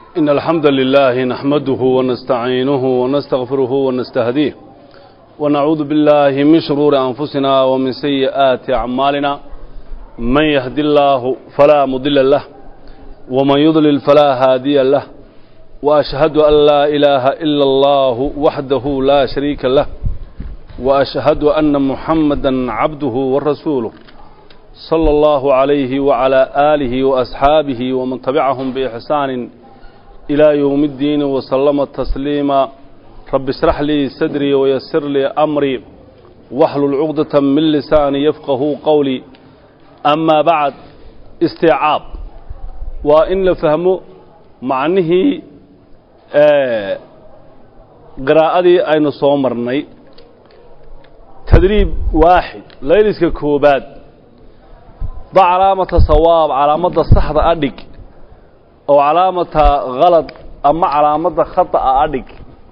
إن الحمد لله نحمده ونستعينه ونستغفره ونستهديه ونعوذ بالله من شرور أنفسنا ومن سيئات أعمالنا من يهد الله فلا مضل له ومن يضلل فلا هادي له وأشهد أن لا إله إلا الله وحده لا شريك له وأشهد أن محمدا عبده ورسوله صلى الله عليه وعلى آله وأصحابه ومن تبعهم بإحسان إلى يوم الدين وسلم تسليما رب اشرح لي صدري ويسر لي أمري واحلل عقدة من لساني يفقه قولي أما بعد استيعاب وإن لفهمه معنه آه قراءتي أين صومرني تدريب واحد ليلسك كوباد ضع علامة صواب علامة صحة أدق أو علامة غلط أما علامة خطأ أدق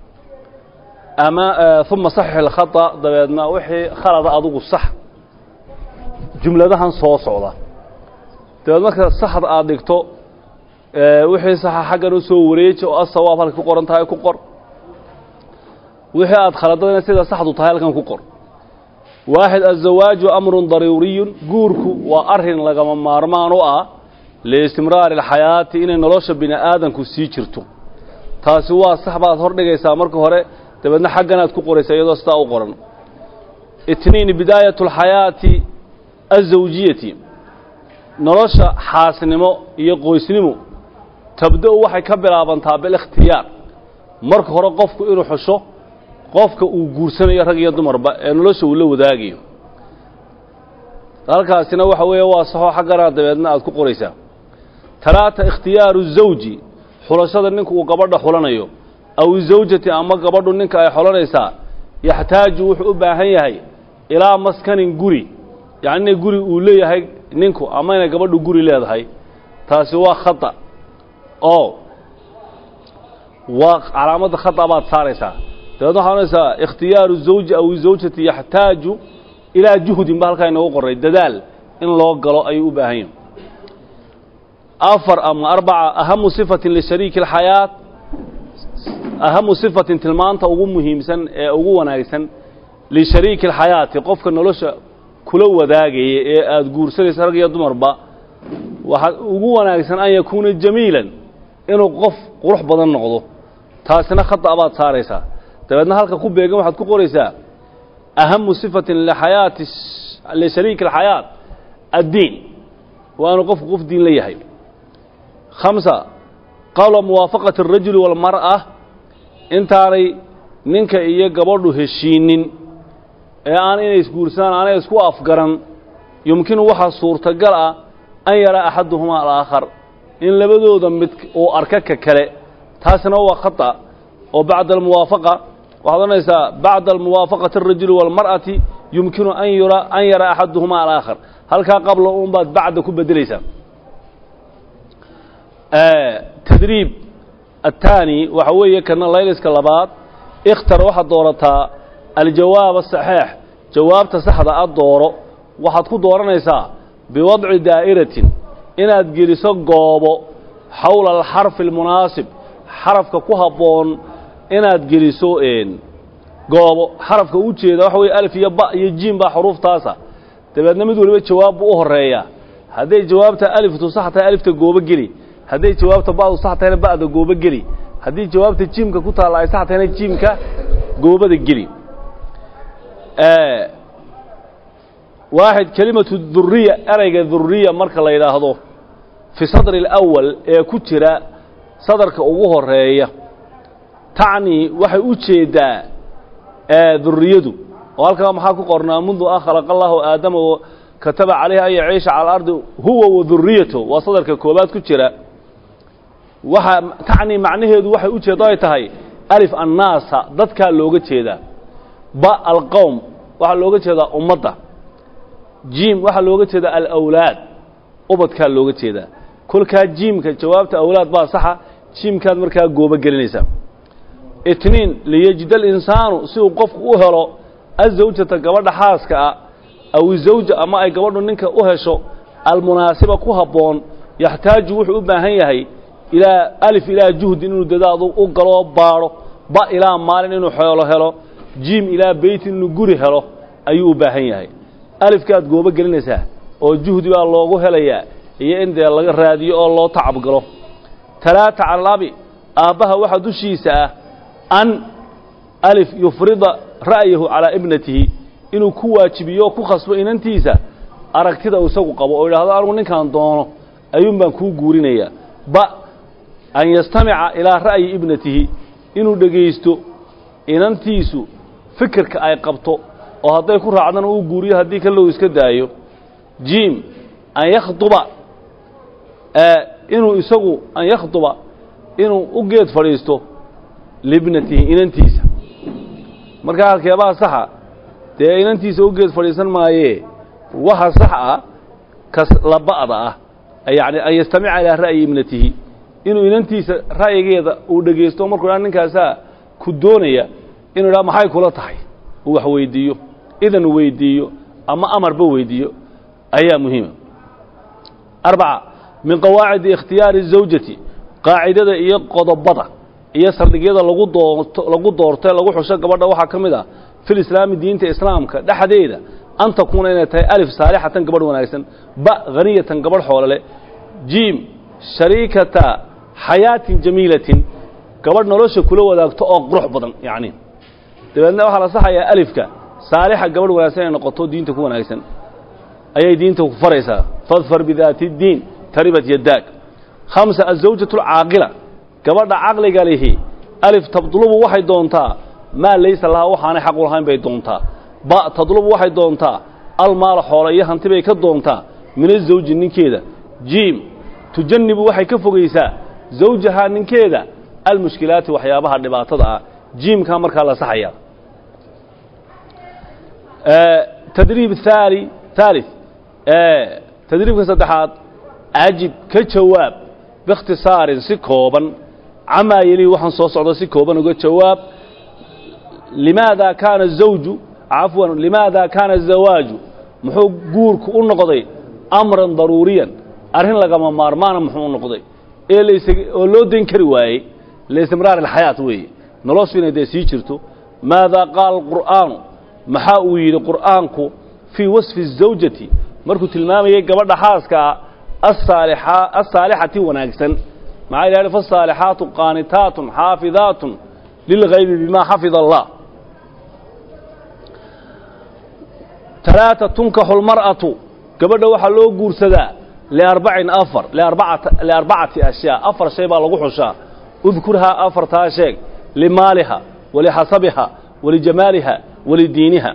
أما آه ثم صحح الخطأ دبيدنا وحي خلط أدق الصح جملتها صو صعودة دبيدنا كده صحة أدقتو آه وحي صح حقا نسو وريج أو الصواب هل كقر انتهي كقر وحي أدخلتنا سيدة صحة تهي لكن كقر waaxid azawaaju amrun daruuriyun guurku waa arrin lagama maarmaan u ah liistimraari alxayaati inay nolosha bini aadanku sii jirto taasi waa sax baad hor dhigaysaa marka hore dabeedna xagganaad ku qoraysaa iyadoo sidaa u qoran itniin bidaayatu alxayaati azawjiyati nolosha xaasnimo iyo qoysnimo tabda-u waxay ka bilaabantaa bilikhtiyaar marka hore qofku inuu xusho qofka uu guursanayo rag iyo dumarba ee nolosha uu la wadaagayo halkaasina waxa weeye waa saxoo xaggana dabeedna aad ku qoraysaa talaata ikhtiyaaru zawji xulashada ninku uu gabadha xulanayo aw zawjati ama gabadhu ninka ay xulanaysaa yaxtaaju wuxuu u baahan yahay ilaa maskanin guri yacni inay guri uu leeyahay ninku ama inay gabadhu guri leedahay taasi waa khata oo waa calaamadda khata baad saaraysaa dabeedna waxaa onaysaa ikhtiyaaru zawji aw zawjati yaxtaaju ilaa juhdin ba halkaa inoogu qoray dadaal in loo galo ayuu u baahan yahay afar ama arbaca ahamu sifatin lishariiki alxayaat ahamu sifatin tilmaanta ugu muhiimsan ee ugu wanaagsan lishariiki alxayaati qofka nolosha kula wadaagaya ee aada guursanaysa rag iyo dumarba waxaa ugu wanaagsan an yakuuna jamiilan inuu qof qurux badan noqdo taasina khata baad saaraysaa dabeedna halka ku beegan waxaad ku qoraysaa ahamu sifatin lixayaati lishariiki alxayaat addiin waa inuu qofku qof diin la yahay khamsa qawla muwaafaqati alrajuli waalmar'a intaanay ninka iyo gabadhu heshiinin ee aan inay isguursadaan aanay isku afgaran yumkinu waxaa suurtagal ah an yaraa axaduhumaa alaakhar in labadooda mid uu arka ka kale taasina waa khata oo bacda almuwaafaqa waxaad odhanaysaa bacda almuwaafaqati alrajuli waalmar'ati yumkinu an yura an yara axaduhumaa alaakhar halkaa qabla un baad bacda ku bedelaysaa tadriib aلtaani waxa weeye kana layliska labaad ikhtar waxaad doorataa aljawaab asaxiix jawaabta saxda a dooro waxaad ku dooranaysaa biwadci daa'iratin inaad geliso goobo xawla alxarfi almunaasib xarafka ku habboon inaad geliso goobo xarafka u jeeda waxa weye alif iyo ba iyo jiim baa xuruuftaasa dabeedna mid waliba jawaab buu u horeeyaa hadday jawaabta aliftu sax tahay alifta goobo geli hadday jawaabta ba'du sax tahayna ba'da goobo geli haddii jawaabta jiimka ku taalla ay sax tahayna jiimka goobada geli waaxid kelimatu duriya erayga duriya marka la yidhaahdo fi sadri alawal ee ku jira sadarka ugu horeeya tacni waxay u jeeddaa duriyadu oo halkaa maxaa ku qornaa mundu an khalaqa allahu aadama kataba calayhi an yaciisha cala alardi huwa wa duriyatu waa sadarka koobaad ku jira waxaa tacni macnaheedu waxay u jeeddo ay tahay alif annaasa dadkaa looga jeedaa ba alqowm waxaa looga jeedaa ummadda jiim waxaa looga jeedaa alawlaad ubadkaa looga jeedaa kolkaa jiimka jawaabta awlaad baa saxa jiimkaad markaa goobo gelinaysaa itniin liyajida alinsaanu si uu qofku u helo azawjata gabadha xaaska ah aw izawja ama ay gabadhu ninka u hesho almunaasiba ku habboon yaxtaaju wuxuu u baahan yahay ilaa alif ilaa juhdin inuu dadaadu u galoo baadho ba ilaa maalin inuu xoolo helo jiim ilaa beytin inuu guri helo ayuu u baahan yahay alifkaad goobo gelinaysaa oo juhdi baa loogu helayaa iyo in dee laga raadiyo oo loo tacabgalo talaata cala alabi aabbaha waxaa dushiisa ah an alif yufrida ra'yahu calaa ibnatihi inuu ku waajibiyo oo ku khasbo inantiisa aragtida uu isagu qabo oo yidhahdo anigu ninkaan doono ayuun baan kuu guurinayaa ba an yastamica ilaa ra'yi ibnatihi inuu dhegaysto inantiisu fikirka ay qabto oo hadday ku raacdana uu guuriyo haddii kalou iska daayo jiim an yakhduba inuu isagu an yakhduba inuu u geed fadhiisto libnatihi inantiisa markaa halkeebaa saxa dee inantiisa u geed fadhiisan maayee waxa sax ah kas laba'da ah yacni an yastamica ilaa ra'yi ibnatihi inuu inantiisa ra'yigeeda uu dhegaysto markuu dhaa ninkaasaa ku doonaya inuu idhaa maxay kula tahay uu wax weyddiiyo idan weyddiiyo ama amarba weyddiiyo ayaa muhiima arbaca min qawaacidi ikhtiyaari zawjati qaacidada iyo qodobada iyo saldhigyada lagu doorto lagu doorto lagu xusho gabadha waxaa ka mid ah fil islaami diinta islaamka dhexdeeda an takuuna inay tahay alif saalixatan gabadh wanaagsan ba haniyatan gabadh xoolole jiim shariikata xayaatin jamiilatin gabadh nolosha kula wadaagto oo qurux badan yacni dabeedna waxaa la saxayaa alifka saalixa gabadh wanaagsan inay noqoto diinta ku wanaagsan ayay diinta ku faraysaa fadfar bidaati اdiin taribat yadaag khamsa azawjatu alcaaqila gabadha caqliga lihi alif tadlubu waxay doontaa maa laysa lahaa waxaanay xaq u lahayn bay doontaa ba tadlubu waxay doontaa almaala xoolo iyo hanti bay ka doontaa min azawji ninkeeda jiim tujanibu waxay ka fogaysaa zawjahaa ninkeeda almushkilaati waxyaabaha dhibaatada ah jiimkaa markaa la saxaya tadriib haali haalid tadriibka saddexaad ajib ka jawaab biikhtisaarin si kooban camaa yelii waxaan soo socdo si kooban uga jawaab limaada kaana zawju cafwan limaada kaana zawaaju muxuu guurku u noqday amran daruuriyan arrin lagama maarmaana muxuu u noqday ee las oo loo dayn kari waayey liistimraar alxayaat weeye noloshu inay dee sii jirto maadaa qaala alqur'aanu maxaa uu yidhi qur'aanku fii wasfi الزawjati markuu tilmaamayay gabadha xaaskaa asaalixa asaalixati wanaagsan maxaa ilahi faالsaalixaatu qaanitaatun xaafidaatun lilgaybi bima xafida allah talaata tunkaxu lmar'atu gabadha waxaa loo guursadaa liarbacin afar liarbacata liarbacati ashyaa afar shay baa lagu xushaa udkurhaa afartaa sheeg limaaliha walixasabiha walijamaaliha walidiiniha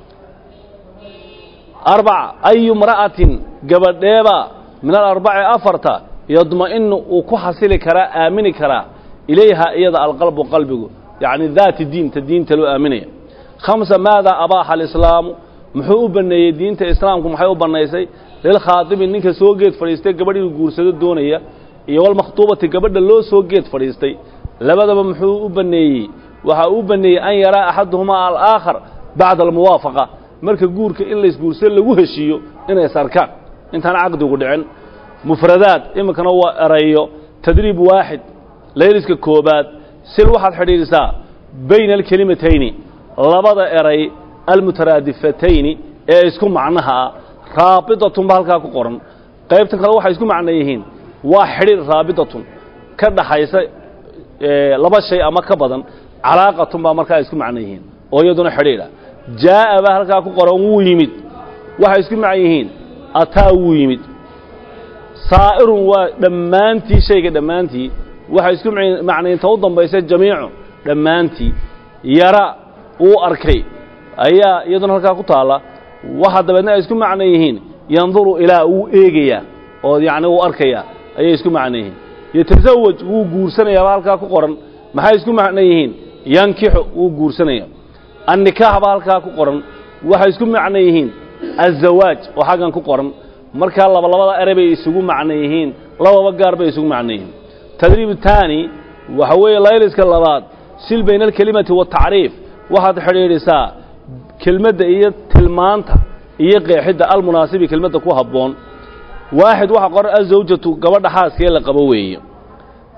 arbaca ayu mra'atin gabadheebaa min alarbaci afarta yadma'inu uu ku xasili karaa aamini karaa ilayha iyada alqalbu qalbigu yacni daati diinta diinta loo aaminaya khamsa maadaa abaaxa alislaamu muxuu u banneeyey diinta islaamku maxay u bannaysay lilkhaadibi ninka soo geed fadhiistay gabadh inuu guursado doonaya iyo walmakhtuubati gabadha loo soo geed fadhiistay labadaba muxuu u banneeyey waxaa uu banneeyey an yaraa axaduhumaa alaakhar bacda almuwaafaqa marka guurka in laysguursado lagu heshiiyo inay sarkaan intaan caqdigu dhicin mufradaad iminkana waa erayo tadriib waaxid layliska koobaad sil waxaad xidhiidhisaa bayna alkelimatayni labada eray almutaraadifatayni ee isku macnaha ah raabitatun ba halkaa ku qoran qaybtan kale waxay isku macno yihiin waa xidhiir raabitatun ka dhaxaysa laba shay ama ka badan calaaqatun baa markaa isku macno yihiin oo iyaduna xidhiidha jaa'a baa halkaa ku qoran wuu yimid waxay isku macno yihiin ataa wuu yimid saa'irun waa dhammaantii shayga dhammaantii waxay isku macnaynta u dambaysa jamiicu dhammaantii yara uu arkay ayaa iyaduna halkaa ku taalla waxa dabeedna ay isku macno yihiin yanduru ilaa wuu eegayaa oo yacni wuu arkayaa ayay isku macno yihiin yatasawaj wuu guursanayaa baa halkaa ku qoran maxay isku macno yihiin yankixu wuu guursanaya annikaax baa halkaa ku qoran waxay isku macno yihiin azawaaj oo xaggan ku qoran markaa laba labada ere bay isugu macno yihiin lababa gaar bay isugu macno yihiin tadriib taani waxa weeye layliska labaad sil bayna alkelimati waatacriif waxaad xidhiidhisaa kelmadda iyo tilmaanta iyo qeexidda almunaasibi kelmadda ku habboon waaxid waxaa qoran azawjatu gabadha xaaskee la qabo weeye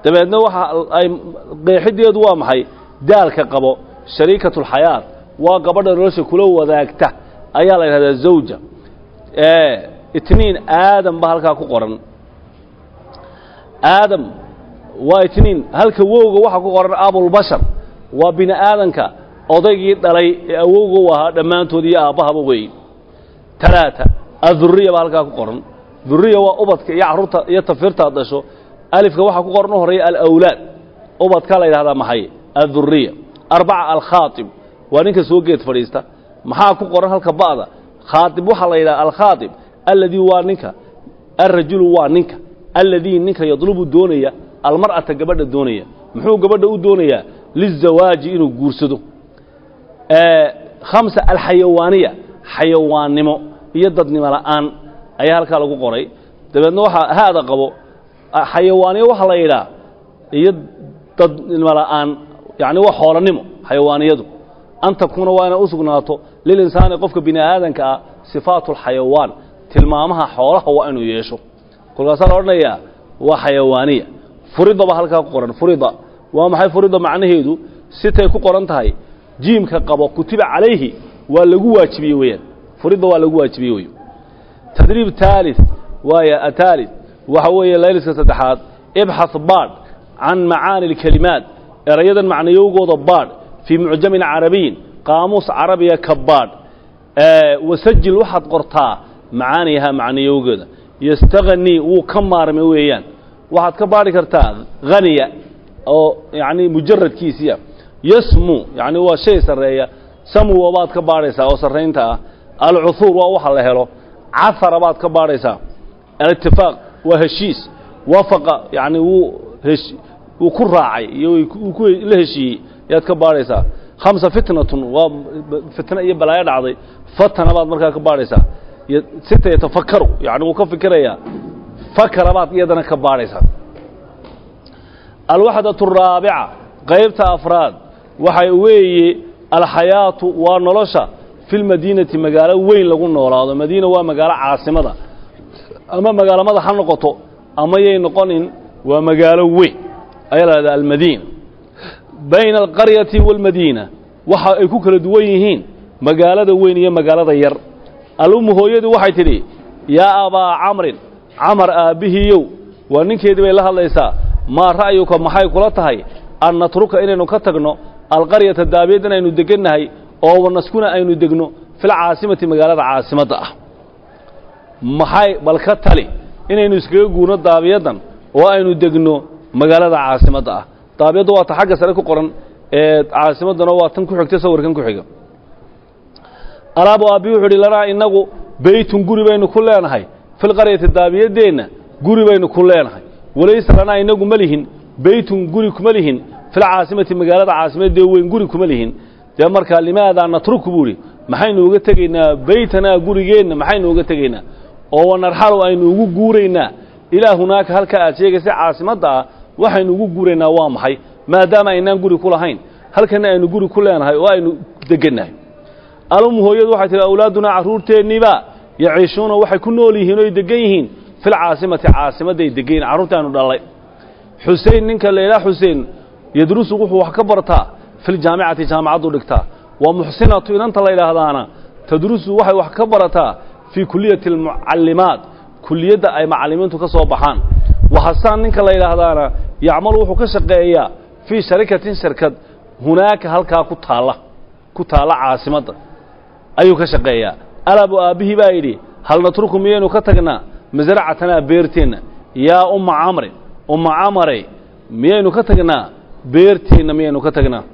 dabeedna waxa ay qeexideedu waa maxay daalka qabo shariikatulxayaat waa gabadha nolosha kula wadaagta ayaa la yidhahdaa zawja itniin aadam ba halkaa ku qoran aadam waa itniin halka wowga waxaa ku qoran abulbashar waa bini aadanka odaygii dhalay ee awowga u ahaa dhammaantood iyo aabbahaba weey talaata aduriya baa halkaa ku qoran duriya waa ubadka iyo carruurta iyo tafirtaad dhasho alifka waxaa ku qoran u horreeya alawlaad ubadka la yidhahdaa maxay aduriya arbaca alkhaatib waa ninka soo geed fadhiista maxaa ku qoran halka ba'da khaatib waxaa la yidhaha alkhaatib alladii waa ninka alrajulu waa ninka alladii ninka yadlubu doonaya almar'ata gabadha doonaya muxuu gabadha u doonayaa lizawaaji inuu guursado khamsa alxayawaaniya xayawaannimo iyo dadnimo la'aan ayaa halkaa lagu qoray dabeedna waxaa haada qabo xayawaaniyo waxaa la yidhaha iyo dadnimo la'aan yacni waa xoolannimo xayawaaniyadu an takuuna waa inay u sugnaato lilinsaani qofka bini aadanka ah sifaatu alxayawaan tilmaamaha xoolaha waa inuu yeesho kolkaasaa la odhanayaa waa xayawaaniya furidaba halkaa ku qoran furida waa maxay furida macnaheedu sitay ku qoran tahay jiimka qabo kutiba calayhi waa lagu waajibiyey weeyaan furidda waa lagu waajibiyey wey tadriib taalith waaya ataalith waxa weeye layliska saddexaad ibxath baadh can macaani alkelimaat erayadan macnayowgooda baadh fii mucjamin carabiyin qaamuus carabiya ka baadh wasajil waxaad qortaa macaaniyaha macnayowgeeda yastaganii wuu ka maarmay weeyaan waxaad ka baadhi kartaa haniya oo yacni mujaradkiisiya yasmu yacni waa shay sarreeya samwa baad ka baadhaysaa oo sarraynta ah alcuhuur waa waxa la helo cahara baad ka baadhaysaa alitifaaq waa heshiis wafaqa yacni wuu hesh wuu ku raacay iyo wuu ku la heshiiyey yaad ka baadhaysaa khamsa fitnatun waa fitna iyo balaayo dhacday fatana baad markaa ka baadhaysaa sita yatafakaru yacni wuu ka fikirayaa fakara baad iyadana ka baadhaysaa alwaxdatu araabica qaybta afraad waxay weeye alxayaatu waa nolosha fi lmadiinati magaalo weyn lagu noolaado madiina waa magaalo caasimada ama magaalamada ha noqoto ama yay noqonin waa magaalo weyn ayaa la hahdaa almadiina bayna alqaryati waalmadiina waxa ay ku kala duwan yihiin magaalada weyn iyo magaalada yar alummu hooyadu waxay tidhi yaa abaa camrin camar aabbihiiyow waa ninkeedii bay la hadlaysaa maa ra'yuka maxay kula tahay an natruka inaynu ka tagno alqaryata daabiyad inaynu degannahay oo wanaskuna aynu degno filcaasimati magaalada caasimadda ah maxay bal ka tali inaynu iskaga guurno daabiyaddan oo aynu degno magaalada caasimadda ah daabiyadda waa ta xagga sare ku qoran ee caasimaddana waa tan ku xigta sawirkan ku xiga alaabu aabbi wuxuu idhi lanaa innagu beytun guri baynu ku leenahay filqaryati daabiyaddeenna guri baynu ku leenahay walaysa lanaa innagu ma lihin beytun guri kuma lihin filcaasimati magaalada caasimaddee weyn guri kuma lihin dee markaa limaadaa natruku buu idhi maxaynu uga tegaynaa beytanaa gurigeenna maxaynu uga tegaynaa oo wanarxalu aynu ugu guuraynaa ilaa hunaaka halkaa aad sheegaysa caasimadda ah waxaynu ugu guuraynaa waa maxay maadaama aynaan guri ku lahayn halkana aynu guri ku leenahay oo aynu degannahay alum hooyadu waxay tihi awlaadunaa carruurteenniiba yaciishuuna waxay ku nool yihiin oy degan yihiin filcaasimati caasimadday degan yihin carruurtaanu dhallay xusein ninka laydhaa xuseen yadrusu wuxuu wax ka bartaa filjaamicati jaamacaddu dhigtaa wa muxsinatu inanta la yidhaahdaana tadrusu waxay wax ka barataa fii kuliyati almucallimaat kuliyadda ay macallimiintu ka soo baxaan wa hasaan ninka la yidhaahdaana yacmalu wuxuu ka shaqeeyaa fii sharikatin shirkad hunaaka halkaa ku taalla ku taalla caasimadda ayuu ka shaqeeyaa alabu aabbihii baa yidhi hal natruku miyaynu ka tagnaa masracatanaa beerteenna yaa umma camrin umma camarey miyaynu ka tagnaa beerteenna miyaynu ka tagnaa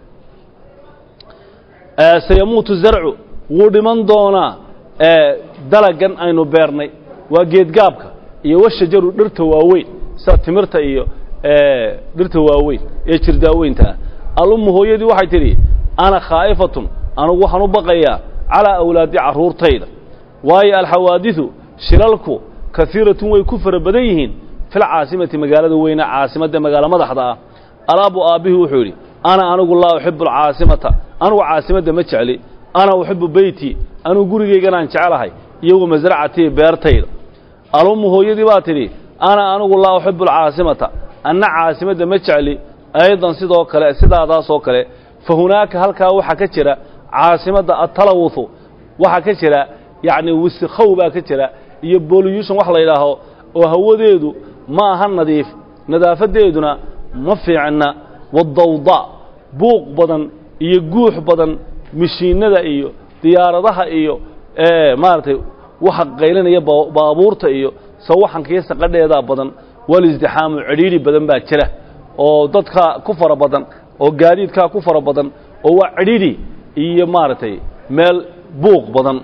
sayamuutu zarcu wuu dhiman doonaa dalagan aynu beernay waa geedgaabka iyo washajaru dhirta waaweyn sida timirta iyo dhirta waaweyn ee jirdaaweynta ah alummu hooyadii waxay tidhi ana khaa'ifatun anugu waxaan u baqayaa calaa awlaadi carruurtayda waayo alxawaadiثu shilalku kaiiratun way ku fara badan yihiin filcaasimati magaalada weyne caasimadda magaalo madaxda ah alaabu aabbihii wuxuu yidhi ana anigu laa uxibu alcaasimata anugu caasimadda ma jecli ana uxibu beyti anugu gurigayganaan jeclahay iyo wa masracatii beertayda alummu hooyadii baa tidhi ana anigu laa uxibu alcaasimata anna caasimadda ma jecli aydan sidoo kale sidaadaasoo kale fa hunaaka halkaa waxaa ka jira caasimadda atalawuthu waxaa ka jira yacni wisikhow baa ka jira iyo boliyushon wax la yidhaaho oo hawadeedu ma aha nadiif nadaafadeeduna ma fiicna wadawda buuq badan iyo guux badan mishiinada iyo diyaaradaha iyo maaragtay waxa qaylinaya baabuurta iyo sawaxankiiyo saqadheedaa badan walisdixaamu cidhiidhi badan baa jira oo dadkaa ku fara badan oo gaadiidkaa ku fara badan oo waa cidhiidhi iyo maaragtay meel buuq badan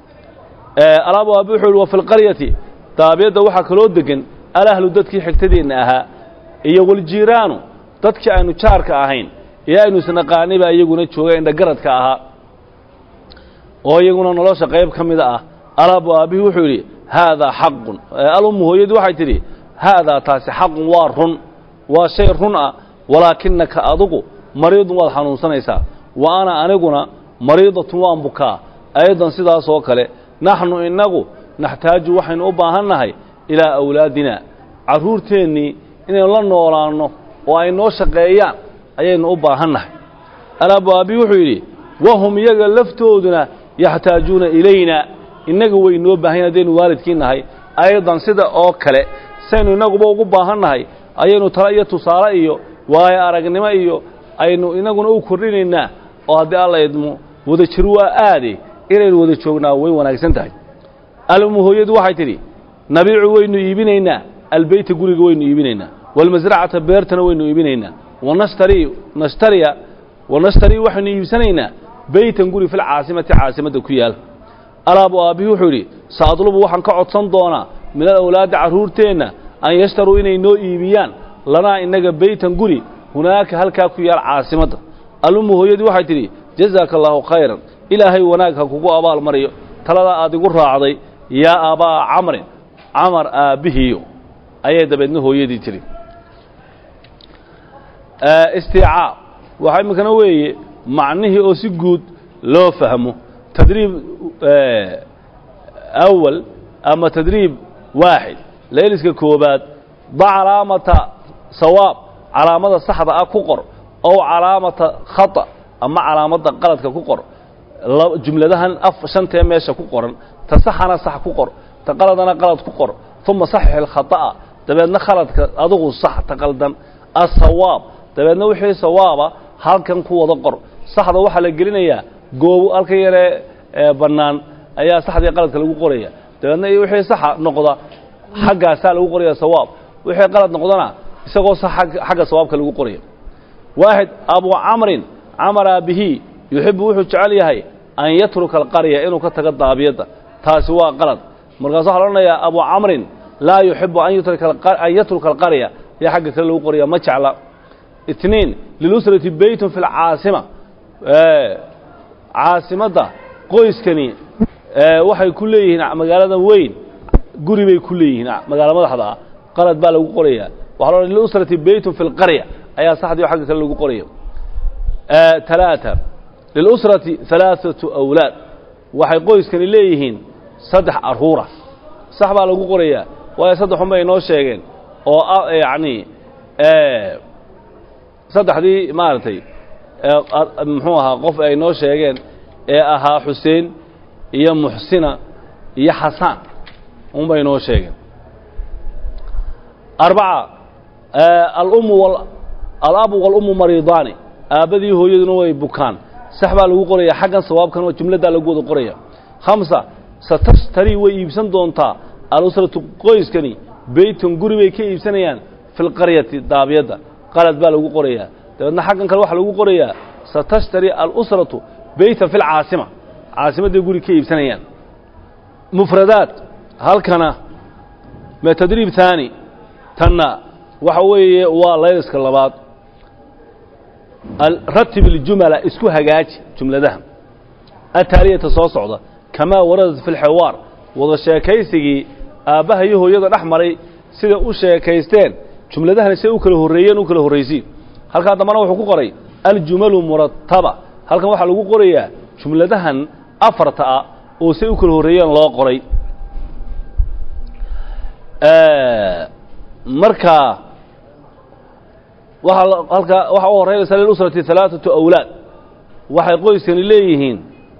alaabu aabi wuxuu yihi wa fi lqaryati daabiyadda waxaa kaloo degan alahlu dadkii xigtadeenna ahaa iyo waljiiraanu dadkii aynu jaarka ahayn ee aynu isnaqaanay baa iyaguna jooga indhagaradka ahaa oo iyaguna nolosha qayb ka mida ah alaabu aabbihi wuxuu yidhi haadaa xaqun alummu hooyadii waxay tidhi haadaa taasi xaqun waa run waa shay run ah walaakinaka adugu mariidun waad xanuunsanaysaa wa ana aniguna mariidatun waan bukaa aydan sidaasoo kale naxnu innagu naxtaaju waxaynu u baahannahay ilaa awlaadina carruurteennii inaynu la noolaanno oo ay noo shaqeeyaan ayaynu u baahannahay alaabu aabbihi wuxuu yidhi wahum iyaga laftooduna yaxtaajuuna ilayna innaga way noo baahan haddaynu waalidkii nahay aydan sida oo kale saynu innaguba ugu baahannahay ayaynu tala iyo tusaale iyo waayo aragnimo iyo aynu inaguna u kordhinaynaa oo haddii alla idmo wada jir waa aade inaynu wada joognaa way wanaagsan tahay almu hooyadu waxay tidhi nabiicu waynu iibinaynaa albeyta guriga waynu iibinaynaa walmasracata beertana waynu iibinaynaa wanashtari nashtariya wanashtarii waxaynu iibsanaynaa beytan guri filcaasimati caasimadda ku yaal alaabu aabbihi wuxuu yidhi saadlubu waxaan ka codsan doonaa min alawlaadi carruurteenna an yashtaruu inay noo iibiyaan lanaa innaga beytan guri hunaaka halkaa ku yaal caasimadda alummu hooyadii waxay tidhi jazaaka allaahu khayran ilaahay wanaag ha kugu abaal mariyo taladaa aad igu raacday yaa aabaa camrin camar aabbihiyo ayay dabeedna hooyadii tiri istiicaab waxaa iminkana weeye macnihii oo si guud loo fahmo tadriib awal ama tadriib waaxid layliska koobaad da calaamata sawaab calaamada saxda ah ku qor ow calaamata khata ama calaamadda qaladka ku qor jumladahan af shantee meesha ku qoran ta saxana sax ku qor ta qaladana qalad ku qor uma saxix alkhata'a dabeedna khaladka adugu sax ta qaldan asawaab dabeedna wixii sawaaba halkan ku wada qor saxda waxaa la gelinayaa goobo halka yaree bannaan ayaa saxdii qaladka lagu qoraya dabeedna wixii saxa noqda xaggaasaa lagu qoraya sawaab wixii qalad noqdana isagoo sax xagga sawaabka lagu qoraya waaxid abu camrin camar aabihi yuxibu wuxuu jecel yahay an yatruka alqarya inuu ka tago daabiyadda taasi waa qalad markaas waxaa la odhanayaa abu camrin laa yuxibu an yatruka alqarya yaa xagga kale lagu qoraya ma jecla itniin lilusrati beytun fi lcaasima caasimadda qoyskani waxay ku leeyihiin magaalada weyn guri bay ku leeyihiin magaalo madaxda ah qalad baa lagu qoraya waxa la lilusrati beytun fi lqarya ayaa saxdii xagga kale lagu qoraya talaata lilusrati halaaثatu awlaad waxay qoyskani leeyihiin saddex arruura sax baa lagu qorayaa waayo saddexun bay inoo sheegeen oo yacni saddexdii maaragtay muxuu ahaa qof ay noo sheegeen ee ahaa xuseen iyo muxsina iyo xasaan unbay noo sheegeen arbaca alummu alabu walummu mariidaani aabbadii hooyaduna way bukaan sax baa lagu qoraya xaggan sawaabkan oo jumladdaa lagu wada qoraya khamsa satashtarii way iibsan doontaa alusratu qoyskani beyton guri bay ka iibsanayaan fi lqaryati daabiyadda qalad baa lagu qorayaa dabeedna xaggan kale waxaa lagu qorayaa satashtarii alusratu beytan fi lcaasima caasimadday guri ka iibsanayaan mufradaat halkana ma tadriib taani tanna waxa weeye waa layliska labaad ratib iljumala isku hagaaji jumladaha ataaliyata soo socda kamaa waradat fi lxiwaar wada sheekaysigii aabbaha iyo hooyada dhex maray sida u sheekaysteen jumladahani say u kala horreeyeen u kala horraysiin halkaa dambana wuxuu ku qoray aljumalu murataba halkan waxaa lagu qorayaa jumladahan afarta ah oo say u kala horreeyeen loo qoray markaa waaa halkaa waxaa u horeynaysa lilusrati halaaثatu awlaad waxay qoyskani leeyihiin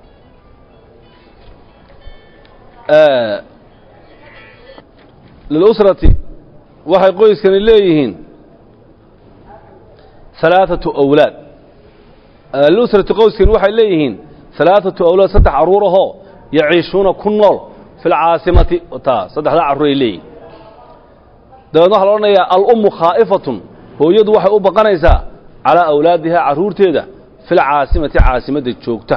lilusrati waxay qoyskani leeyihiin halaaثatu awlaad lilusrati qoyskani waxay leeyihiin halaaثatu awlaad saddex carruur ahoo yaciishuuna ku nool fi lcaasimati taa saddexdaa carruur ay leeyihin dabeedna waxaa la odhanayaa alummu khaa'ifatun hooyadu waxay u baqanaysaa calaa awlaadihaa carruurteeda fi lcaasimati caasimadda joogta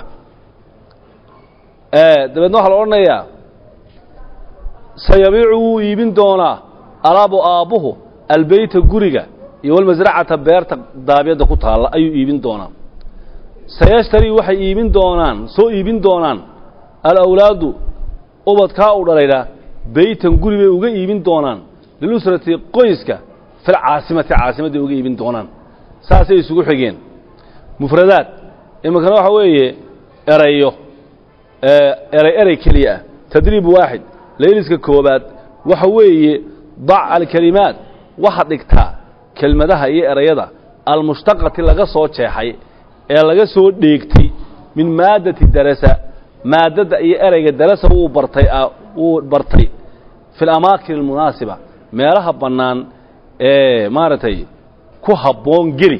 dabeedna waxaa la odhanayaa sayabiicu wuu iibin doonaa alaabu aabbuhu albeyta guriga iyo walmasracata beerta daabyadda ku taalla ayuu iibin doonaa sayashtarii waxay iibin doonaan soo iibin doonaan alawlaadu ubadkaa u dhalaydhaa beytan guri bay uga iibin doonaan lilusrati qoyska fil caasimati caasimadday uga iibin doonaan saasay isugu xigeen mufradaad iminkana waxa weeye erayo eray erey keliya ah tadriib waaxid layliska koobaad waxa weeye dac alkelimaat waxaad dhigtaa kelmadaha iyo erayada almushtaqati laga soo jeexay ee laga soo dheegtay min maaddati darasa maaddadda iyo ereyga darasa wuu bartay wuu bartay fi alamaakin almunaasiba meelaha bannaan ee maaragtay ku habboon geli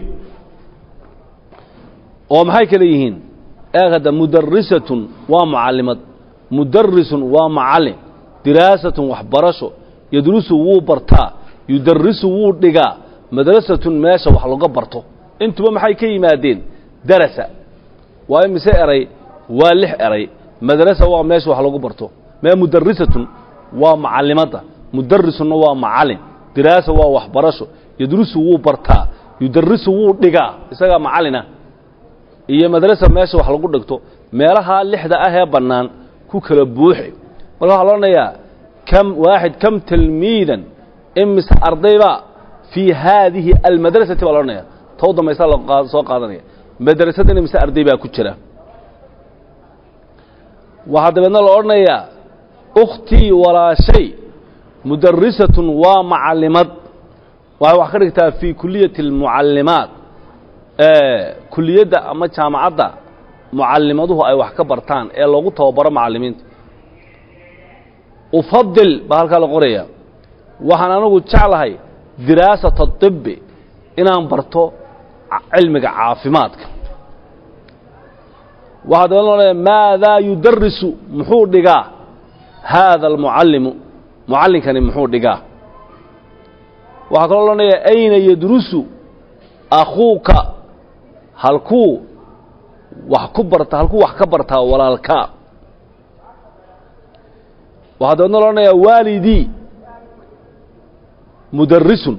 oo maxay kale yihiin eegada mudarisatun waa mucallimad mudarisun waa macallin diraasatun waxbarasho yadrusu wuu bartaa yudarisu wuu dhigaa madrasatun meesha wax laga barto intuba maxay ka yimaadeen darasa waa imise eray waa lix eray madrasa waa meesha wax lagu barto mee mudarisatun waa macallimadda mudarisunna waa macallin diraasa waa waxbarasho yadrusu wuu bartaa yudarisu wuu dhigaa isagaa macallina iyo madrasa meesha wax lagu dhigto meelahaa lixda ah ee bannaan ku kala buuxi marka waxaa lo odhanayaa kam waaxid kam tilmiidan imise ardaybaa fii haadihi almadrasati baa la odhanaya tow dambaysaa la soo qaadanaya madrasadana imise arday baa ku jira waxaa dabeedna la odhanayaa ukhtii walaashay mudarisatun waa macallimad waxay wax ka dhigtaa fii kuliyati almucallimaat kuliyadda ama jaamacadda mucallimaduhu ay wax ka bartaan ee loogu tababaro macallimiinta ufadil baa halkaa la qoraya waxaan anigu jeclahay diraasata طibbi inaan barto cilmiga caafimaadka waxaa dabeedna la odhanaya maadaa yudarisu muxuu dhigaa haada almucallimu mucallinkani muxuu dhigaa waxaa kaloo loodhanaya ayna yadrusu akhuuka halkuu wax ku barta halkuu wax ka bartaa walaalkaa waxaa dabeedna lo odhanayaa waalidii mudarisun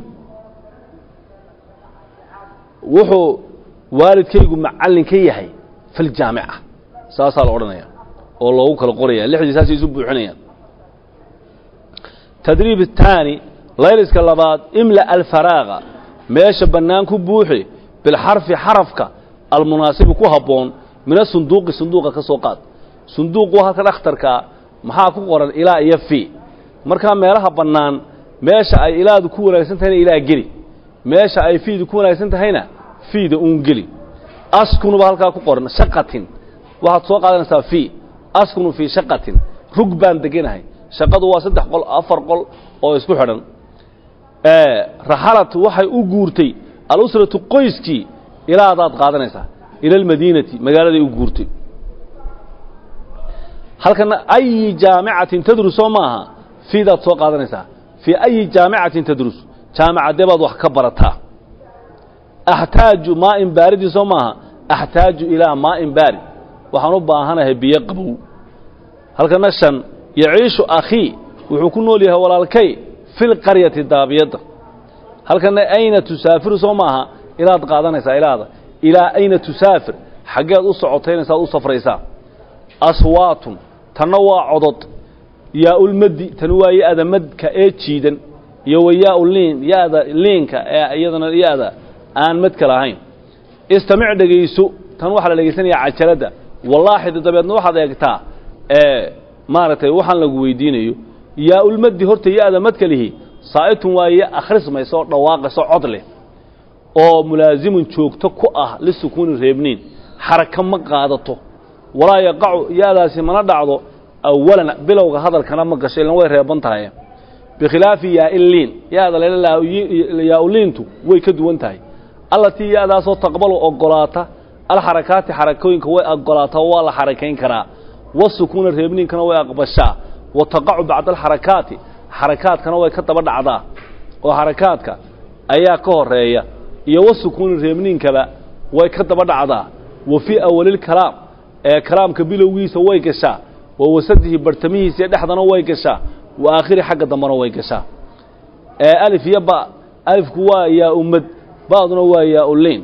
wuxuu waalidkaygu macallin ka yahay fi ljaamica saasaa la odhanaya oo loogu kala qoraya lixdii saasay isu buuxinayaan tadriib الtaani layliska labaad imla alfaraaga meesha bannaan ku buuxi bilxarfi xarafka almunaasibi ku habboon min asunduuqi sunduuqa ka soo qaad sunduuqu halka dhakhtarkaa maxaa ku qoran ilaa iyo fii markaa meelaha bannaan meesha ay ilaadu ku wanaagsan tahayna ilaa geli meesha ay fiidu ku wanaagsan tahayna fiida uun geli askunuba halkaa ku qoran shaqatin waxaad soo qaadanaysaa fii askunu fii shaqatin rug baan deganahay shaqadu waa saddex qol afar qol oo isku xidhan raxalat waxay u guurtay alusratu qoyskii ilaadaad qaadanaysaa ila almadiinati magaaladay u guurtay halkana ayi jaamicatin tadrus soo maaha fiidaad soo qaadanaysaa fii ayi jaamicatin tadrus jaamicadee baad wax ka barataa axtaaju maa'in baaridii soo maaha axtaaju ilaa maa'in baarid waxaan u baahanahay biyo qabow halkana shan yaciishu akhii wuxuu ku nool yahay walaalkay fi lqaryati daabiyadda halkana ayna tusaafiru soo maaha ilaad qaadanaysaa ilaada ilaa ayna tusaafir xaggeed u socotaynasaad u safraysaa aswaatun tanna waa codod yaa-ulmadi tani waa ya-da madka ee jiidan iyo wa yaa-u liin ya-da liinka ee iyadana ya-da aan madka lahayn istamic dhegayso tan waxaa la dhegaysanayaa cajaladda wallaaxidi dabeedna waxaad eegtaa ee maaragtay waxaan lagu weydiinayo yaa-ulmadi horta ya-da madka lihi saa'itun waa ya akhrismaysa oo dhawaaqayso cod leh oo mulaasimun joogto ku ah lisukuuni reebniin xaraka ma qaadato walaa yaqacu ya-daasi mana dhacdo awalan bilowga hadalkana ma gasho ilan way reeban tahay bikhilaafi yaa-iliin ya-da yaa-uliintu way ka duwan tahay allatii ya-daasoo taqbalu ogolaata alxarakaati xarakooyinka way ogolaataa waa la xarakayn karaa wasukuuna reebniinkana way aqbashaa wa taqacu bacda alxarakaati xarakaadkana way ka daba dhacdaa oo xarakaadka ayaa ka horeeya iyo wasukuuni reebniinkaba way ka daba dhacdaa wa fii awalilkalaam ee kalaamka bilowgiisa way gashaa wa wasadihi bartamihiisa dhexdana way gashaa wa aakhiri xagga dambena way gashaa ee alif iyo ba alifku waa yaa ummad ba'duna waa yaa uleyn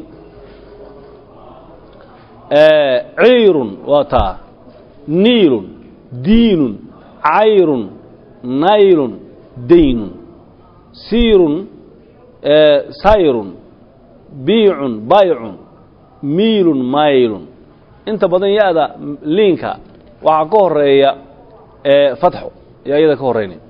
ciirun waa taa niilun diinun cayrun naylun daynun siirun sayrun biicun baycun miilun maylun inta badan ya-da liinka waxaa ka horeeya fatxo yaa iyada ka horeynaya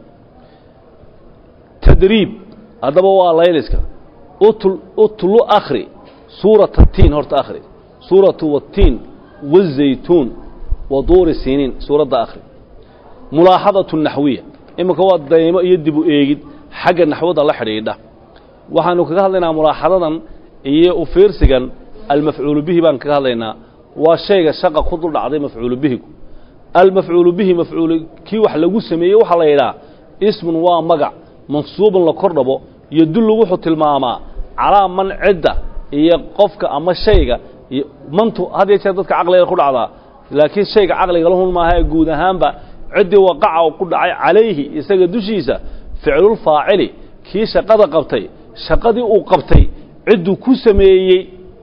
tadriib haddaba waa layliska utl utlu akhri suurata tiin horta akhri suuratu watiin wazaytuun wa duuri siniin suuradda akhri mulaaxadatu naxwiya iminka waa daymo iyo dib u eegid xagga naxwada la xidhiidha waxaanu kaga hadlaynaa mulaaxadadan iyo u fiirsigan almafcuulu bihi baan kaga hadlaynaa waa shayga shaqa ku dul dhacday mafcuulu bihigu almafcuulu bihi mafcuul kii wax lagu sameeyey waxaa la yidhaha ismun waa magac mansuubun la kor dhabo yodullu wuxuu tilmaamaa calaa man cidda iyo qofka ama shayga mantu had iyo jeer dadka caqliga ku dhacdaa laakiin shayga caqliga lahun maaha ee guud ahaanba ciddii waqaca u ku dhacay calayhi isaga dushiisa ficlulfaacili kii shaqada qabtay shaqadii uu qabtay cidduu ku sameeyey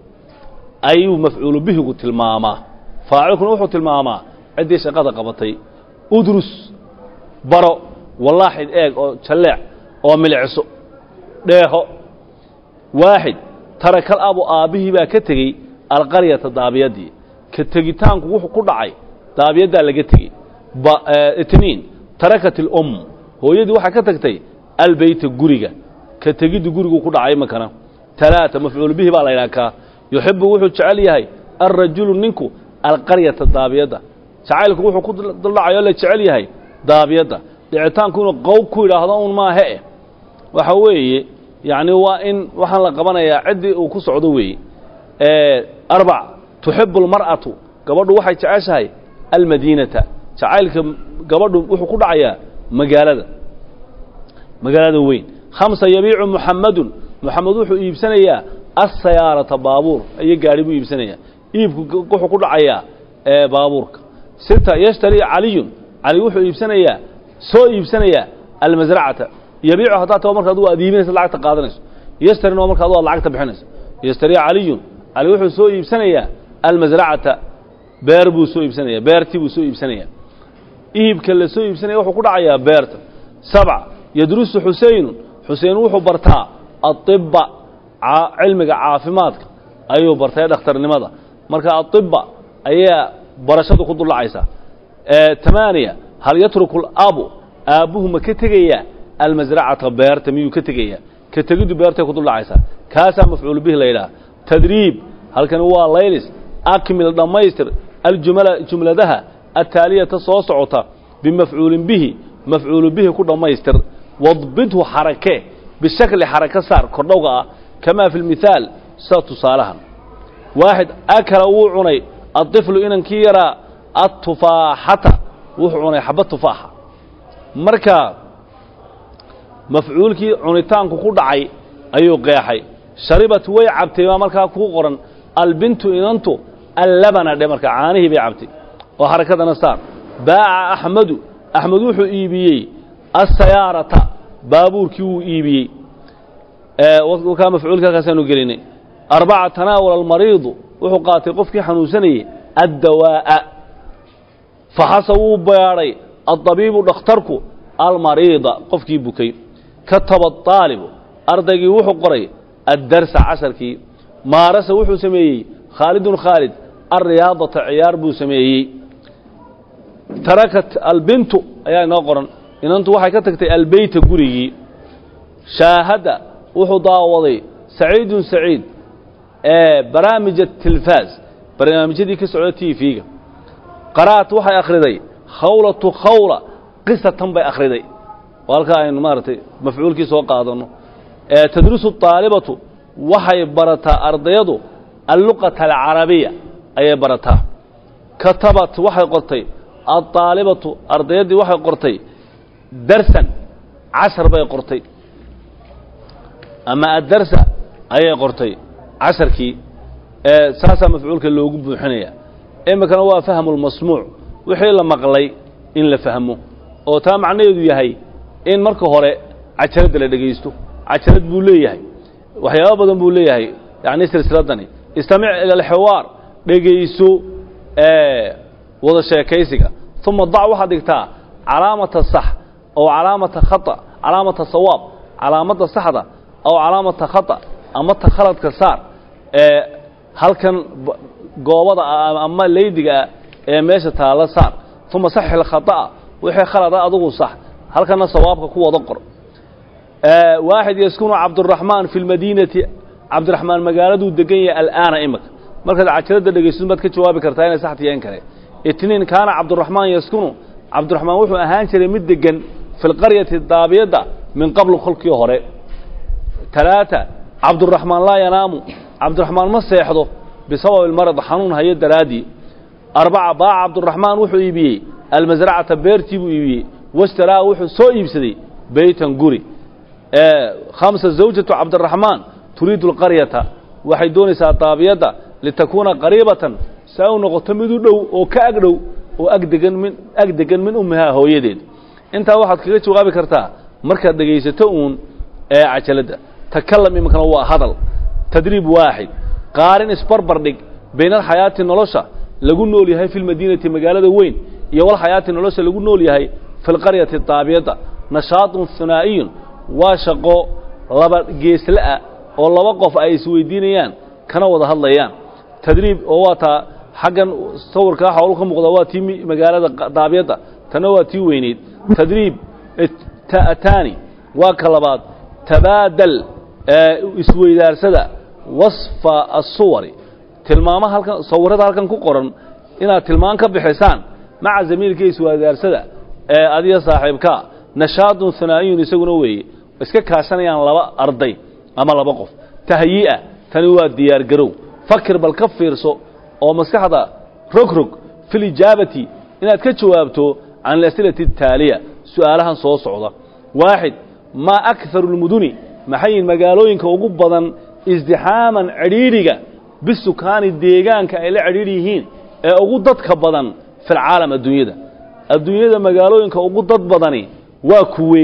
ayuu mafcuulu bihigu tilmaamaa faacilkuna wuxuu tilmaamaa ciddii shaqada qabatay udrus baro wallaaxid eeg oo jalleec oo milicso dheeho waaxid tarakal abu aabbihii baa ka tegey alqaryata daabiyaddii ka tegitaanku wuxuu ku dhacay daabiyaddaa laga tegey itniin tarakat ilum hooyadii waxaa ka tagtay albeyta guriga ka tegiddu guriguu ku dhacay imankana talaata mafcuul bihi baa la ydhaha kaa yuxibu wuxuu jecel yahay alrajulu ninku alqaryata daabiyadda jacaylku wuxuu ku duldhacayoo la jecel yahay daabiyadda dhicitaanku inuu qow ku yidhaahdo un maahe eh waxa weeye yacni waa in waxaan la qabanayaa ciddii uu ku socdo weeye arbac tuxibu almar'atu gabadhu waxay jeceshahay almadiinata jacaylka gabadhu wuxuu ku dhacayaa magaalada magaalada weyn khamsa yabiicu muxamadun muxamed wuxuu iibsanayaa asayaarata baabuur iyo gaadhi buu iibsanayaa iibku wuxuu ku dhacayaa baabuurka sita yashtari caliyun cali wuxuu iibsanayaa soo iibsanayaa almasracata yabiicu haddaa taba marka adu aad iibinaysa lacagta qaadanayso yashtarina waa marka adu aad lacagta bixinayso yashtari caliyun cali wuxuu soo iibsanayaa almasracata beer buu soo iibsanaya beertii buu soo iibsanayaa iibka la soo iibsanaya wuxuu ku dhacayaa beerta sabca yadrusu xuseynun xuseyn wuxuu bartaa aiba cilmiga caafimaadka ayuu bartay dhakhtarnimada marka aiba ayaa barashadu ku duldhacaysaa tamaaniya hal yatruku alabu aabbuhu ma ka tegayaa almasracata beerta miyuu ka tegayaa ka tegiddu beertay ku duldhacaysaa kaasaa mafcuul bihi la yidhaha tadriib halkani waa laylis akmil dhammaystir aljumla jumladaha ataaliyata soo socota bimafcuulin bihi mafcuulu bihi ku dhammaystir wadbidhu xarake bishakli xaraka saar kordhowga ah kamaa fi lmithaal sida tusaalahan waaxid akala wuu cunay aطiflu inankii yaraa atufaaxata wuxuu cunay xaba tufaaxa marka mafcuulkii cunitaanku ku dhacay ayuu qeexay sharibat way cabtay baa markaa kuu qoran albintu inantu allabana dhe marka caanihii bay cabtay oo xarakadana saar baaca axmedu axmed wuxuu iibiyey asayaarata baabuurkii wuu iibiyey kaa mafcuulka halkaasaanu gelinay arbaca tanaawala almariidu wuxuu qaatay qofkii xanuunsanayey addawaa'a faxasa wuu beedhay addabiibu dhakhtarku almariida qofkii bukay kataba aalibu ardaygii wuxuu qoray addarsa casharkii maarasa wuxuu sameeyey khaalidun khaalid alriyaadata ciyaar buu sameeyey tarakat albintu ayaa inoo qoran inantu waxay ka tagtay albeyta gurigii shaahada wuxuu daawaday saciidun saciid barnaamij atilfaaz barnaamijyadii ka socda t v-ga qara'at waxay akhriday khawlatu khawla qisatan bay akhriday oo halkaa aynu maaragtay mafcuulkii soo qaadano tadrusu aalibatu waxay barataa ardayadu alluqata alcarabiya ayay barataa katabat waxay qortay aaalibatu ardayaddii waxay qortay darsan cashar bay qortay ama addarsa ayay qortay casharkii saasaa mafcuulka loogu buuxinaya iminkana waa fahmu lmasmuuc wixii la maqlay in la fahmo oo taa macnaheedu yahay in marka hore cajaradda la dhegaysto cajarad buu leeyahay waxyaaba badan buu leeyahay yani silsiladani istamic ila alxiwaar dhegayso wada sheekaysiga uma dac waxaad dhigtaa calaamata sax oo calaamata khata calaamata sawaab calaamadda saxda aw calaamata khata ama ta khaladka saar ee halkan goobada ama leydigaa ee meesha taalla saar uma saxix alkhata'a wixii khalada adugu sax halkana sawaabka ku wada qor waaxid yaskunu cabduraxmaan fi lmadiinati cabdiraxmaan magaaladuu degan yahay al'aana imika markaad cajaradda dhegaysid baad ka jawaabi kartaa inay sax tiyaen kale itniin kaana cabduraxmaan yaskunu cabdiraxmaan wuxuu ahaan jiray mid degan fi lqaryati daabiyadda min qablu kolkii hore talaata cabduraxmaan laa yanaamu cabdiraxmaan ma seexdo bisababi marad xanuun hayo daraaddii arbaca baaca cabduraxmaan wuxuu iibiyey almasracata beertii buu iibiyey washtaraa wuxuu soo iibsaday beytan guri khamsa zawjatu cabdiraxmaan turiidu alqaryata waxay doonaysaa daabiyadda litakuuna qariibatan si ay u noqoto mid u dhow oo ka ag dhow oo agdegan min ag degan min ummihaa hooyadeed intaa waxaad kaga jawaabi kartaa markaad dhegaysato uun ee cajaladda takalam iminkana waa hadal tadriib waaxid qaarin isbarbar dhig bayna alxayaati nolosha lagu nool yahay fi lmadiinati magaalada weyn iyo walxayaati nolosha lagu nool yahay fi lqaryati daabiyadda nashaatun hunaa'iyun waa shaqo laba geesla-ah oo laba qof ay isweydiinayaan kana wada hadlayaan tadriib oo waa taa xaggan sawirkaa xawlu ka muuqda waa tii magaalada daabiyadda tana waa tii weyneyd tadriib ta'ataani waa ka labaad tabaadal isweydaarsada wasfa asuwari tilmaama halkan sawirada halkan ku qoran inaad tilmaan ka bixisaan maca zamiilka isweydaarsada ee adiga saaxiibkaa nashaadun hanaa'iyun isaguna weeye iska kaashanayaan laba arday ama laba qof tahyi'a tani waa diyaargarow fakir bal ka fiirso oo maskaxda rogrog fi lijaabati inaad ka jawaabto can alas'ilati ataaliya su'aalahan soo socda waaxid maa akharu lmuduni maxayin magaalooyinka ugu badan isdixaaman cidhiidhiga bisukaani deegaanka ay la cidhiidhi yihiin ee ugu dadka badan fi lcaalam adduunyada adduunyada magaalooyinka ugu dad badani waa kuwe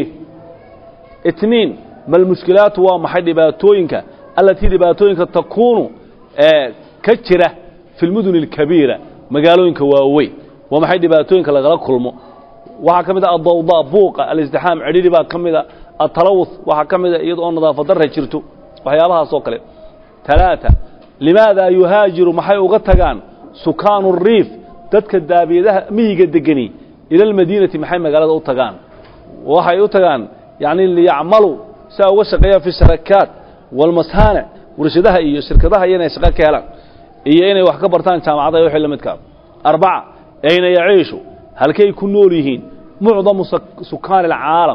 itniin malmushkilaatu waa maxay dhibaatooyinka allatii dhibaatooyinka takuunu ee ka jira fi lmuduni alkabiira magaalooyinka waaweyn waa maxay dhibaatooyinka lagala kulmo waxaa ka mid a adawda buuqa alisdixaam cidhidhi baa ka mid a atalawuth waxaa ka mid a iyada oo nadaafad darra jirto waxyaabahaas oo kale talaata limaada yuhaajiru maxay uga tagaan sukaanu riif dadka daabiyadaha miyiga degani ila almadiinati maxay magaalada u tagaan waxay u tagaan yacni liyacmaluu si ay uga shaqeeyaan fi sharakaat walmasaanic warshadaha iyo shirkadaha iyo inay shaqo ka helaan iyo inay wax ka bartaan jaamacadaha iyo wixii la midkaa arbaca ayna yaciishu halkay ku nool yihiin mucdamu sukaani alcaalam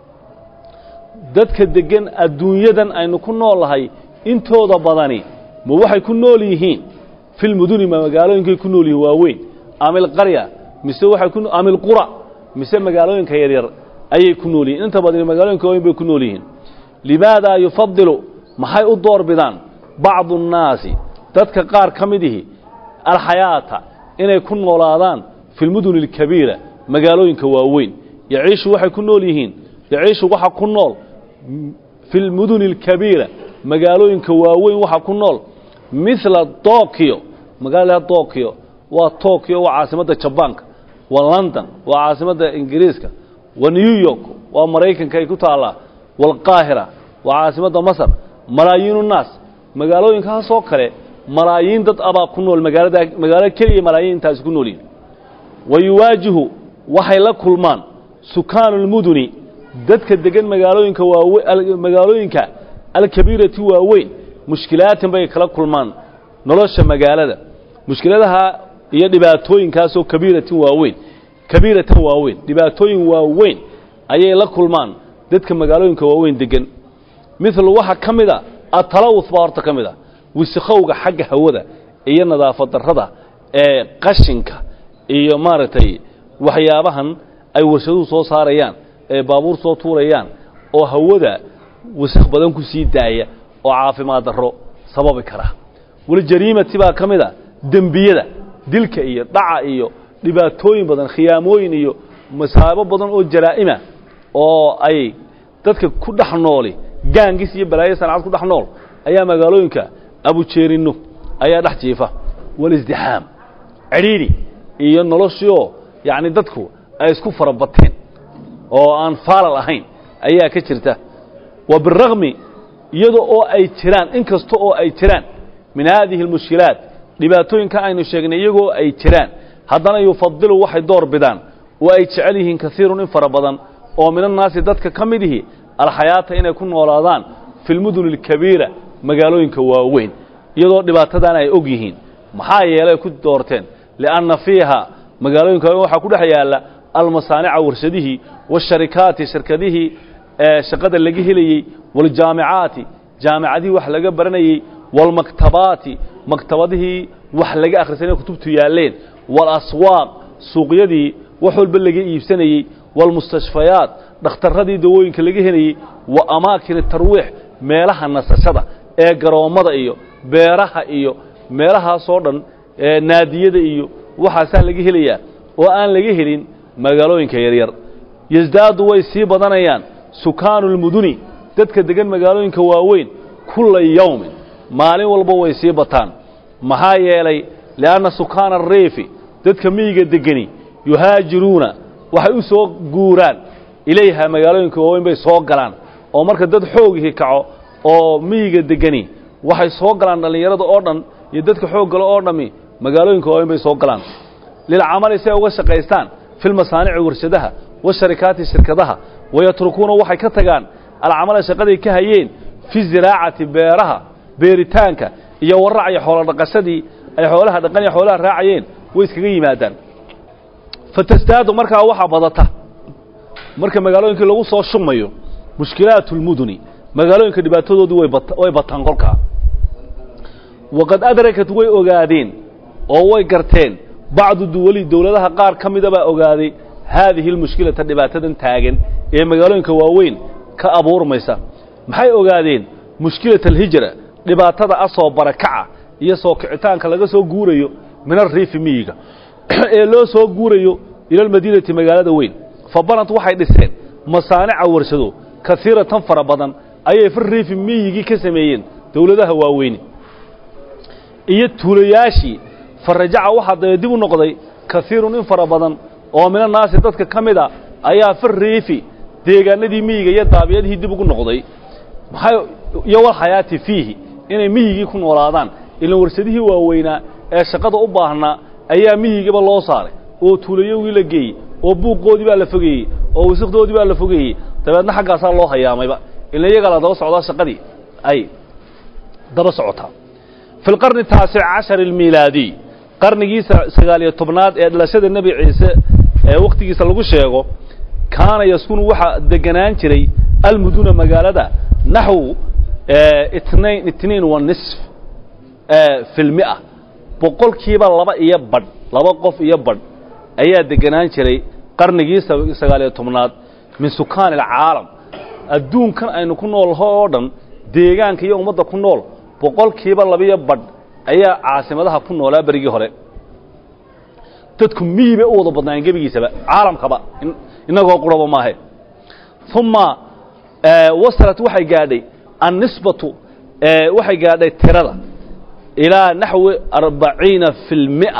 dadka deggan adduunyadan aynu ku nool nahay intooda badani ma waxay ku nool yihiin fi lmuduni ma magaalooyinkay ku nool yihiin waaweyn ama ilqarya mise waxay ku ama ilqura mise magaalooyinka yaryar ayay ku nool yihiin inta badani magaalooyinka waaweyn bay ku nool yihiin limaadaa yufadilu maxay u door bidaan bacdu annaasi dadka qaar ka mid ihi alxayaata inay ku noolaadaan fi lmuduni alkabiira magaalooyinka waaweyn yaciishu waxay ku nool yihiin yaciishu waxa ku nool fi lmuduni alkabiira magaalooyinka waaweyn waxa ku nool mila tokyo magaalada tokyo waa tokyo waa caasimadda jabaanka waa london waa caasimadda ingiriiska waa new york waa maraykanka ay ku taallaa waalqaahira waa caasimadda masar malaayiinu naas magaalooyinkaasoo kale malaayiin dad abaa ku nool magaalada magaalo keliya malaayiin intaasi ku nool yihin wa yuwaajihu waxay la kulmaan sukaanu lmuduni dadka degan magaalooyinka waawe magaalooyinka alkabiirati waaweyn mushkilaatin bay kala kulmaan nolosha magaalada mushkiladaha iyo dhibaatooyinkaasoo kabiiratin waaweyn kabiiratan waaweyn dhibaatooyin waaweyn ayay la kulmaan dadka magaalooyinka waaweyn degan milu waxaa ka mid a atalawuth baa horta ka mid a wisakhowga xagga hawada iyo nadaafad darrada ee qashinka iyo maaragtay waxyaabahan ay warshaduhu soo saarayaan ee baabuur soo tuurayaan oo hawada wasakh badan ku sii daaya oo caafimaad darro sababi kara waljariimati baa ka mid a dembiyada dilka iyo dhaca iyo dhibaatooyin badan khiyaamooyin iyo masaabo badan oo jaraa'ima oo ay dadka ku dhex nooli gaangis iyo balaayo sanacad ku dhex nool ayaa magaalooyinka abujeerinno ayaa dhex jiifa walisdixaam cidhiidhi iyo noloshiioo yacni dadku ay isku farabateen oo aan faalal ahayn ayaa ka jirta wa biragmi iyada oo ay jiraan in kasta oo ay jiraan min haadihi almushkilaat dhibaatooyinka aynu sheegnay iyagoo ay jiraan haddana yufadilu waxay door bidaan oo ay jecel yihiin kaiirun in fara badan oo min annaasi dadka ka mid ihi alxayaata inay ku noolaadaan fi lmuduni alkabiira magaalooyinka waaweyn iyadoo dhibaatadan ay og yihiin maxaa yeelay ku doorteen lianna fiiha magaalooyinka waaweyn waxaa ku dhex yaalla almasaanica warshadihii waasharikaati shirkadihii ee shaqada laga helayey waaljaamicaati jaamicadihii wax laga baranayey waalmaktabaati maktabadihii wax laga akhrisanay kutubtu yaalleen waalaswaaq suuqyadii wax walba laga iibsanayey waalmustashfayaat dhakhtarradii dawooyinka laga helayey wa amaakin tarwiix meelaha nasashada ee garoommada iyo beeraha iyo meelahaasoo dhan ee naadiyada iyo waxaasaa laga helayaa oo aan laga helin magaalooyinka yaryar yasdaadu way sii badanayaan sukaanu lmuduni dadka degan magaalooyinka waaweyn kulla yawmin maalin walba way sii bataan maxaa yeelay li'anna sukaana ariifi dadka miyiga degani yuhaajiruuna waxay u soo guuraan ilayha magaalooyinka waaweyn bay soo galaan oo marka dad xoogihii kaco oo miyiga degani waxay soo galaan dhallinyarada oo dhan iyo dadka xoog galo oo dhammi magaalooyinka waaweyn bay soo galaan lilcamali si ay uga shaqaystaan fi lmasaanici warshadaha washarikaati shirkadaha wayatrukuuna waxay ka tagaan alcamala shaqaday ka hayeen fi ziraacati beeraha beeritaanka iyo waracya xoolo dhaqashadii ay xoolaha dhaqan iyo xoolaha raacayeen way iskaga yimaadaan fatastaadu markaa waxaa badata marka magaalooyinkii lagu soo shumayo mushkilaatu lmuduni magaalooyinka dhibaatadoodii way bataan kolkaa waqad adrakat way ogaadeen oo way garteen bacdu duwali dowladaha qaar ka mida baa ogaaday haadihi almushkilata dhibaatadan taagan ee magaalooyinka waaweyn ka abuurmaysa maxay ogaadeen mushkilata alhijra dhibaatada asoo barakaca iyo soo kicitaanka laga soo guurayo min alriifi miyiga ee loo soo guurayo ila almadiinati magaalada weyn fa banat waxay dhiseen masaanica warshado kaiiratan fara badan ayay fi riifi miyigii ka sameeyeen dowladaha waaweyni iyo tuulayaashii fa rajaca waxaa dee dib u noqday kaiirun in fara badan oo min annaasi dadka ka mid a ayaa fi riifi deegaanadii miyiga iyo daabiyadihii dib ugu noqday maxay iyo walxayaati fiihi inay miyigii ku noolaadaan ilan warshadihii waaweynaa ee shaqada u baahnaa ayaa miyigiiba loo saaray oo tuulayowgii la geeyey oo buuqoodii baa la fogeeyey oo wasikdoodii baa la fogeeyey dabeedna xaggaasaa loo hayaamayba ila iyagaa la daba socdaa shaqadii ay daba socotaa fi lqarni taasic cashar almiilaadiy qarnigii sagaaliyo tobnaad ee dhalashada nebi ciise ee wakhtigiisa lagu sheego kaana yaskunu waxaa deganaan jiray almuduna magaalada naxw itnain itniin wa nisf fi lmia boqolkiiba laba iyo badh laba qof iyo badh ayaa deganaan jiray qarnigii sagaaliyo tobnaad min sukaani alcaalam adduunkan aynu ku noolho oo dhan deegaanka iyo ummadda ku nool boqolkiiba labiyo badh ayaa caasimadaha ku noolaa berigii hore dadku miyi bay u wada badnaayeen gebigiisaba caalamkaba inagoo quraba maahe uma wasalat waxay gaadhay annisbatu waxay gaadhay tirada ilaa naxwi arbaciina fi lmia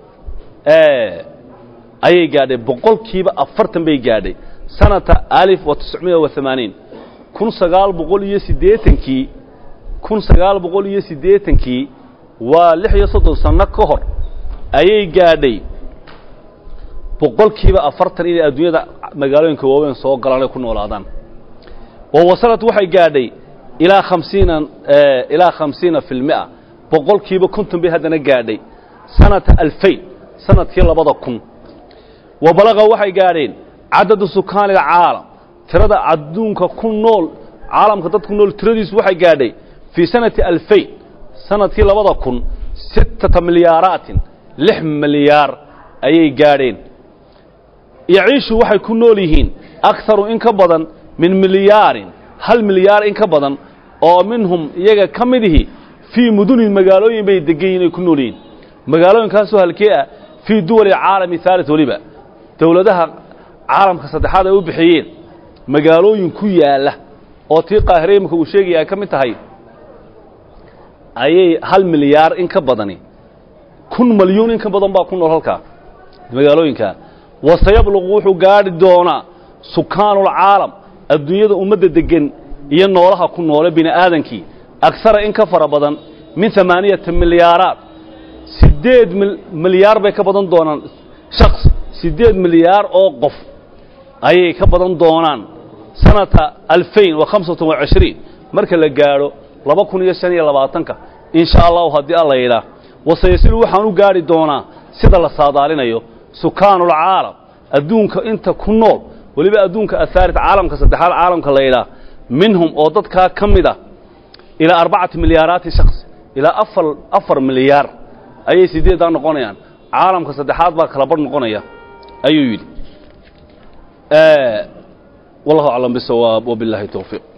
ayay gaadhay boqolkiiba afartan bay gaadhay sanata alif wa tiscmiya wa amaaniin kun sagaal boqol iyo siddeetankii kun sagaal boqol iyo siddeetankii waa lix iyo soddon sanno ka hor ayay gaadhay boqolkiiba afartan inay adduunyada magaalooyinka waaweyn soo galaan ay ku noolaadaan wa wasalad waxay gaadhay ilaa khamsiina ilaa khamsiina fi lmia boqolkiiba konton bay haddana gaadhay sanata alfayn sanadkii labada kun wa balaqa waxay gaadheen cadadu sukaani alcaalam tirada adduunka ku nool caalamka dad ku nool tiradiisu waxay gaadhay fii sanati alfayn sanadkii labada kun sittata milyaaraatin lix milyaar ayay gaadheen yaciishu waxay ku nool yihiin akharu in ka badan min milyaarin hal milyaar in ka badan oo minhum iyaga ka midihi fii mudunin magaalooyin bay degan yihin ay ku nool yihiin magaalooyinkaasoo halkee ah fii duwali caalami haalit weliba dowladaha caalamka saddexaad ay u bixiyeen magaalooyin ku yaalla oo tii qaahire imika uu sheegaya ay ka mid tahay ayay hal milyaar in ka badani kun malyuun in ka badan baa ku nool halkaa magaalooyinkaa wasayabluqu wuxuu gaadhi doonaa sukaanulcaalam adduunyada ummadda deggan iyo noolaha ku noole bini aadankii agsara in ka fara badan min amaaniyata milyaaraat siddeed milyaar bay ka badan doonaan shaks siddeed milyaar oo qof ayay ka badan doonaan sanata alfayn wa khamsatan wa cishriin marka la gaadho laba kun iyo shan iyo labaatanka in sha allahu haddii alla yidhaah wasayasilu waxaan u gaadhi doonaa sida la saadaalinayo sukaanulcaalam adduunka inta ku nool weliba adduunka ahaalit caalamka saddexaad caalamka la yidhaah minhum oo dadkaa ka mid ah ilaa arbacati milyaaraati shaks ilaa afar afar milyaar ayay sideeddaa noqonayaan caalamka saddexaad baa kala badh noqonaya ayuu yidhi wallahu aclam bisawaab wabiاllahi towfiiq